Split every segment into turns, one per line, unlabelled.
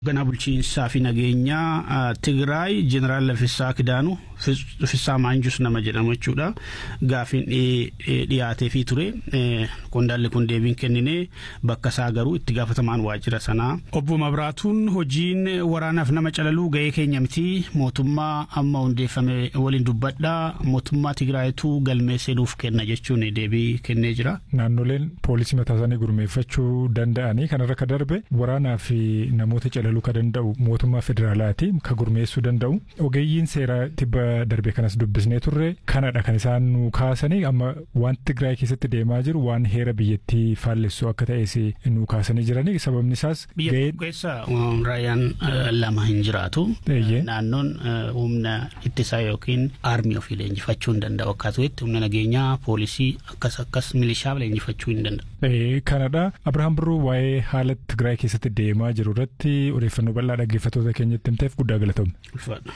Ganaa bulchiinsaa fi nageenyaa Tigraay Jeneraal Laffisaa Kidaanuu Laffisaa Maanjus nama jedhamu jechuudha. Gaafiin dhiyaatee fi ture. Qondaalli kun deebiin kennine bakka isaa garuu itti gaafatamaan waajjira sanaa. Obbo Mabiraatuun hojiin waraanaaf nama calaluu ga'ee keenya miti mootummaa amma hundeeffame waliin dubbadhaa mootummaa Tigraayitu galmee seenuuf kenna jechuun deebii kennee jira.
Naannoleen poolisii mataa isaanii gurmeeffachuu danda'anii kanarra ka darbe waraanaa fi namoota calaluu ka danda'u mootummaa federaalaati ka gurmeessuu danda'u ogeeyyiin seeraa tibba darbe kanas dubbisnee turre kanadha kan isaan nu kaasanii amma waan Tigraay keessatti deemaa jiru waan heera biyyattii faallessu akka ta'es nu kaasanii jiranii sababni isaas.
Biyya keessa raayyaan lama hin jiraatu. Naannoon humna ittisaa yookiin aarmii ofii leenjifachuu hin danda'u akkasumas humna nageenyaa poolisii akkas akkas milishaa leenjifachuu hin danda'u.
Kanadha Abirahaam Birruu waa'ee haala Tigraay keessatti deemaa jiru irratti odeeffannoo bal'aa dhaggeeffattoota keenyatti himteef guddaa galatoomne.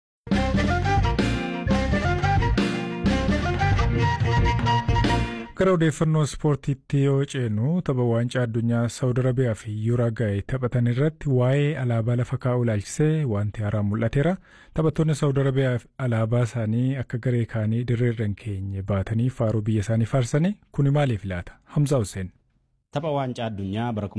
Gara odeeffannoo ispoortiitti yoo ceenu tapha waancaa addunyaa Saawud Arabiyaa fi Yuuraagaay taphatan irratti waa'ee alaabaa lafa kaa'uu ilaalchisee wanti haaraan mul'ateera. Taphattoonni Saawud Arabiyaa alaabaa isaanii akka garee kaanii dirreerra hin keenye baatanii faaruu biyya isaanii faarsanii kuni maaliif laata? Hamzaa Hussein.
Tapha waancaa addunyaa bara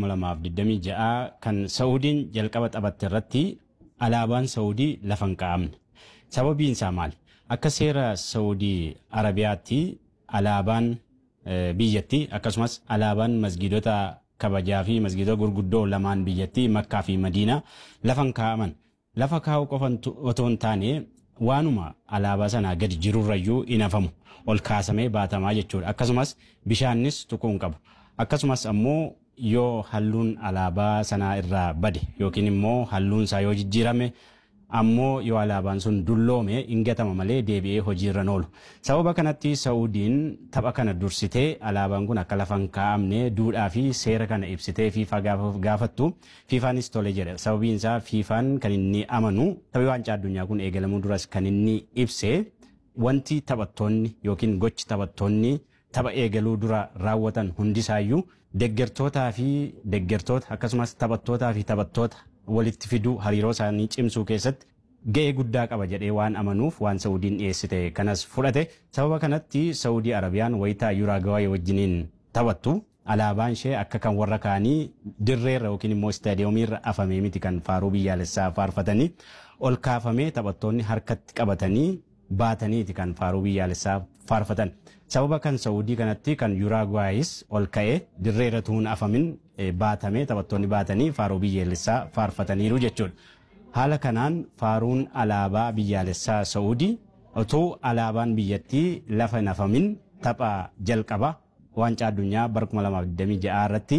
2026 kan Saawudiin jalqaba taphatte irratti alaabaan Saawudii lafa hin kaa'amne. Sababiin isaa maali? Akka seera Saawudii Arabiyaatti alaabaan biyyattii akkasumas alaabaan masgiidota kabajaa fi masgiidota gurguddoo lamaan biyyattii Makkaa fi Madiinaa lafa hin kaa'aman. Lafa kaa'uu qofa otoo hin taane waanuma alaabaa sanaa gadi jirurrayyuu hin hafamu. Ol kaasamee baatamaa jechuudha. Akkasumas bishaannis tuquu hin qabu. Akkasumas ammoo yoo halluun alaabaa sanaa irraa bade yookiin immoo halluun isaa yoo jijjiirame ammoo yoo alaabaan sun dulloome hin gatama malee deebi'ee hojiirra oolu. Sababa kanatti Saa'udiin tapha kana dursitee alaabaan kun akka lafa hin kaa'amne duudhaa fi seera kana ibsitee fiifaa gaafattu fiifaanis tole jedha. Sababiin isaa fiifaan kan inni amanu taphni waancaa addunyaa kun eegalamuu duras kan inni ibse wanti taphattoonni yookiin gochi taphattoonni tapha eegaluu dura raawwatan hundisaayyuu deggertootaa fi deggertoota akkasumas taphattootaa fi taphattoota walitti fiduu hariiroo isaanii cimsuu keessatti ga'ee guddaa qaba jedhee waan amanuuf waan Saawudiin dhiyeessite kanas fudhate sababa kanatti Saawudii Arabiyaan wayitaa Yuuraagawaay wajjiniin taphattu alaabaan ishee akka kan warra kaanii dirreerra yookiin immoo istaadiyomiirra afamee miti kan faaruu biyyaalessaa faarfatanii ol kaafamee taphattoonni harkatti qabatanii baataniiti kan faaruu biyyaalessaa faarfatan. Sababa kan Saawudii kanatti kan Yuuraagawaayis ol ka'ee dirreerra tuun afamin baatamee taphattoonni baatanii faaruu biyyaalessaa faarfataniiru jechuudha. Haala kanaan faaruun alaabaa biyyaalessaa Saawudii otoo alaabaan biyyattii lafa hin afamin tapha jalqaba waancaa addunyaa bara 2026 irratti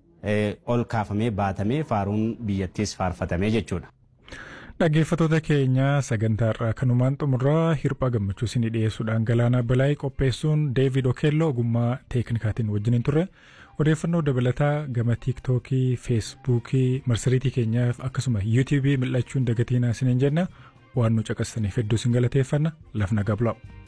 ol kaafamee baatamee faaruun biyyattiis faarfatamee jechuudha.
Dhaggeeffattoota keenya sagantaa irraa kanumaan xumurraa hirphaa gammachuu isinii dhiyeessuudhaan galaanaa balaayii qopheessuun Deevid Okeelloo ogummaa teeknikaatiin wajjiniin turre odeeffannoo dabalataa gama tiiktookii, feesbuukii, marsariitii keenyaaf akkasuma yuutiibii mil'achuun dagatiinaa isiniin jenna waan nu caqasaniif hedduu isin galateeffanna lafna gabla'u.